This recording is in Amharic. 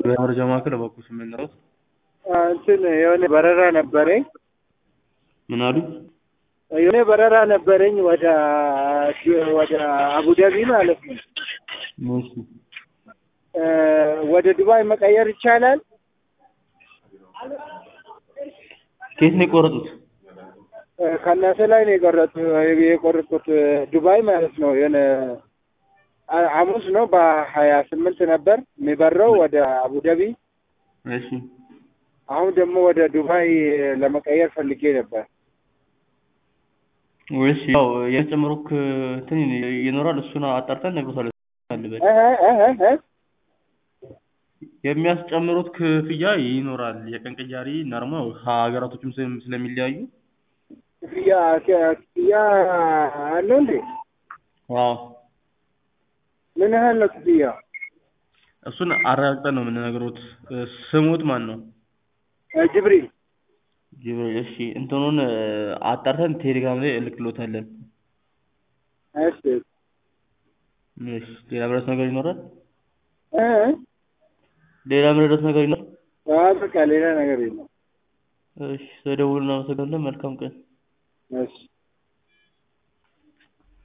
የመረጃ ማዕከል እባክዎ ስሜን ልረስ? እንትን የሆነ በረራ ነበረኝ ምን አሉ? የሆነ በረራ ነበረኝ ወደ ወደ አቡዳቢ ማለት ነው። እሺ ወደ ዱባይ መቀየር ይቻላል? ከየት ነው የቆረጡት? ከእናንተ ላይ ነው የቆረጡ የቆረጡት ዱባይ ማለት ነው። የሆነ ሐሙስ ነው በሀያ ስምንት ነበር የሚበረው ወደ አቡዳቢ። እሺ አሁን ደግሞ ወደ ዱባይ ለመቀየር ፈልጌ ነበር። ወይስ ያው የሚጨምሩክ እንትን ይኖራል እሱን አጣርተን እነግሮታለን። አልበል እህ እህ እህ የሚያስጨምሩት ክፍያ ይኖራል። የቀን ቅያሪ እና ደግሞ ሀገራቶችም ስለ- ስለሚለያዩ ክፍያ ክፍያ አለው እንዴ? አዎ ምን ያህል ነው ክፍያ? እሱን አረጋግጠን ነው የምንነግሮት። ስሙት ማን ነው? ጅብሪል ጅብሪል። እሺ እንትኑን አጣርተን ቴሌግራም ላይ እልክሎታለን። እሺ እሺ ሌላ ምረዳት ነገር ይኖራል? እ ሌላ ምረዳት ነገር ይኖራል? አይ በቃ ሌላ ነገር የለም። እሺ ስለደወሉ እናመሰግናለን። መልካም ቀን። እሺ